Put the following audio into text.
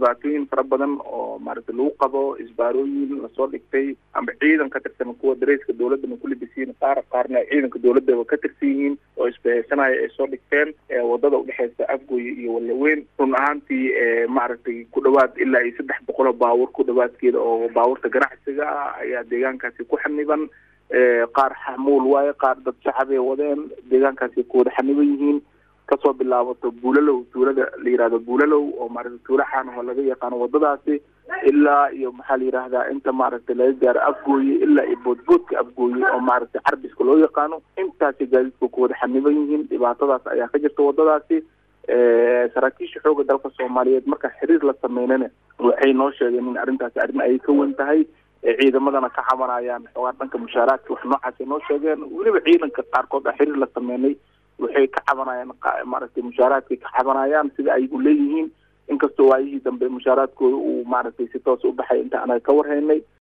dhibaatooyin fara badan oo maaragtay lagu qabo isbaarooyin lasoo dhigtay ama ciidan ka tirsan kuwa dareyska dowladana ku libisiin qaar qaarna ay ciidanka dowladaba ka tirsan yihiin oo isbahaysanaya ay soo dhigteen wadada udhexeysa afgoye iyo walaweyn run ahaantii maaragtay ku dhawaad ilaa iyo saddex boqol oo baabuur ku dhawaadkeeda oo baabuurta ganacsiga ah ayaa deegaankaasi ku xaniban qaar xamuul waaye qaar dad shacabay wadeen deegaankaasi ku wada xaniban yihiin kasoo bilaabato buulalow tuulada la yihahdo buulalow oo maaragtay tuula xaan oo laga yaqaano wadadaasi ilaa iyo maxaa la yidhaahdaa inta maaragtay laga gaaro afgooye ilaa iyo boodboodka afgooye oo maaragtay carbiska loo yaqaano intaasi gaadiidku ku wada xaniban yihiin dhibaatadaas ayaa ka jirta wadadaasi saraakiisha xooga dalka soomaaliyeed marka xiriir la sameynana waxay noo sheegeen in arrintaasi arrin ay ka wen tahay ciidamadana ka cabanayaan xoogaa dhanka mushaaraadka wax noocaasay noo sheegeen weliba ciidanka qaarkood a xiriir la sameynay waxay ka cabanayaan maaragtay mushaaraadkay ka cabanayaan sida ay u leeyihiin inkastoo waayihii dambe mushaaraadkooda uu maaragtay si toos u baxay inta anaga ka warhaynay